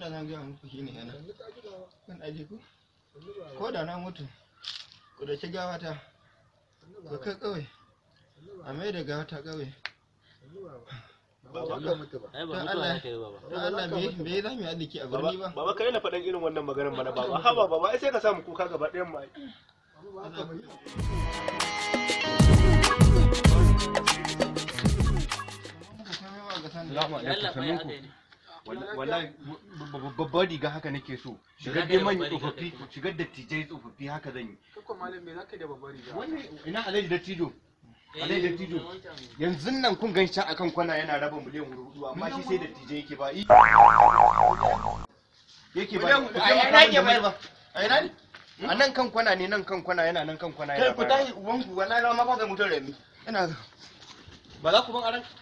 da na gaya muku shi ne yana kan aje ku ko da na mutu ku da ci gawata ku kai kawai a mai da gawata kawai Baba ka mutu ba. ai ba Don mutuwa Allah. za ka yi baba don Allah me me za mu yi arziki a birni ba Baba kai na faɗan irin wannan maganar mana baba. Haba baba ai sai ka samu kuka gaba ɗayan mu. ai. Salamu Allah alaikum fa ya sannunku. aka yi ne Wallahi babbar riga haka nake so. Shigar dai manyan tsofaffi, shigar dattijai tsofaffi haka zan yi. Kakwa malam me zaka yi da babbar riga? Wannan ina Alhaji Dattijo. Eh, Alhaji Dattijo. wancan. Yanzu nan kun gan shi akan kwana yana raba miliyan hudu amma shi sai dattijai yake ba. I- Yake ba. a ina ke bayar ba a ina ne A nan kan kwana ne nan kan kwana yana nan kan kwana kai yana ku tashi ubanku wallahi ma ba ga mutum rami ina Ba za ku ban aran